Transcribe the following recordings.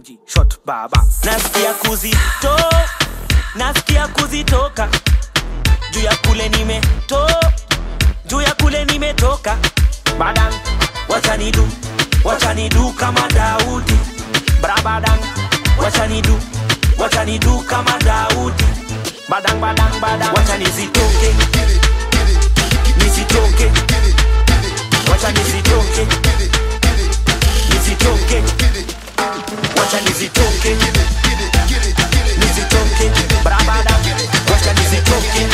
emoji shot baba nasikia kuzito nasikia kuzitoka juu ya kule nimeto juu ya kule nimetoka badan wachanidu wachanidu kama daudi brabadan wachanidu wachanidu kama daudi badang badang badang wacha nizitoke nisitoke wacha nizitoke nisitoke wacha nizitoke nizitoke brabada wacha nizitoke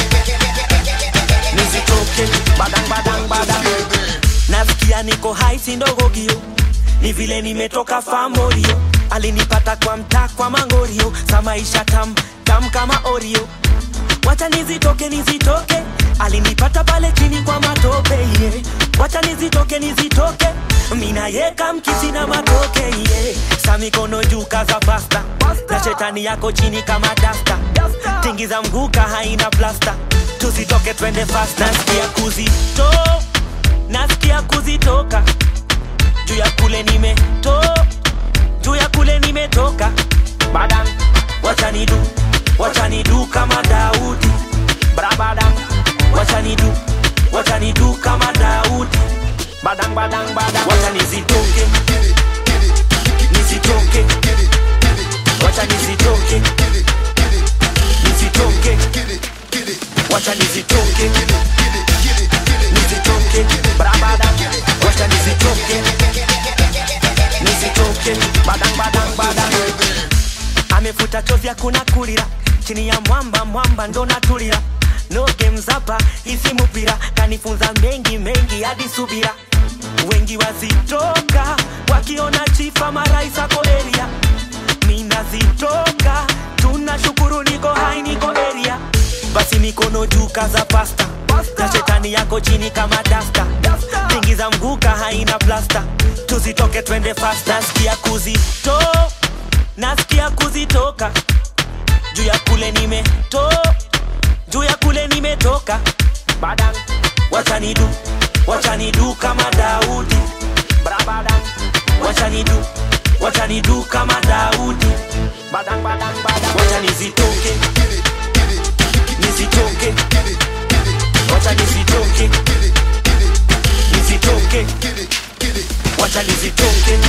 nizitoke badang badang badang nasikia niko hai sindogogio ni vile nimetoka famorio alinipata kwa mtaa kwa mangorio sa maisha tam tam kama orio wacha nizitoke nizitoke alinipata pale chini kwa matope yeah. wacha nizitoke nizitoke minayeka mkisi na matoke yeah. sa mikono juu kaza pasta na shetani yako chini kama dasta tingiza mguka haina plasta tusitoke twende fast nasikia kuzito nasikia kuzitoka juu ya kule nimeto juu ya kule nimetoka badan wachanidu wachanidu kama daudi brabadan wachanidu wachanidu kama daudi badang badang badang wacha nizitoke nizitoke wacha nizitoke nizitoke wacha nizitoke nizitoke brabadang wacha nizitoke nizitoke badang badang badang amefuta chovya kuna kulira chini ya mwamba mwamba ndo natulira no games hapa isi mupira kanifunza mengi mengi hadi subira wengi wazitoka wakiona chifa maraisa koeria minazitoka tunashukuru niko hai niko eria basi mikono juu kaza pasta na shetani yako chini kama dasta tingiza mguka haina plasta tuzitoke twende fast nasikia kuzito nasikia kuzitoka juu ya kule nimeto juu ya kule nimetoka badan wachanidu wachanidu kama daudi brabadan wachanidu wachanidu kama daudi badan badan badan wacha nizitoke nizitoke wacha nizitoke nizitoke wacha nizitoke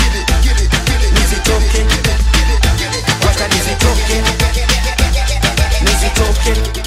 nizitoke wacha nizitoke nizitoke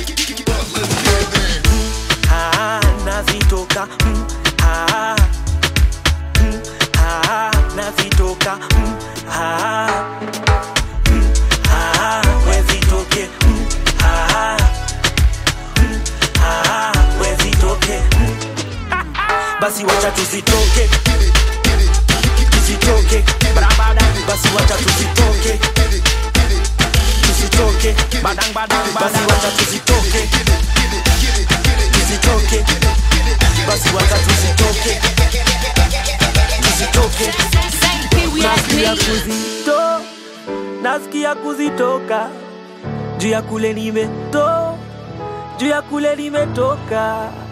Ah, nazitoka mm, ah, mm, ah, nazitoka mm, ah, mm, ah, wezitoke mm, ah, mm, ah, wezitoke mm. basi wacha tuzitoke tuzitoke brabada basi wacha tuzitoke tuzitoke badang badang basi wacha tuzitoke tuzitoke basi wacha tuzitoke tuzitoke nasikia kuzito nasikia kuzitoka juu ya kule nimeto juu ya kule nimetoka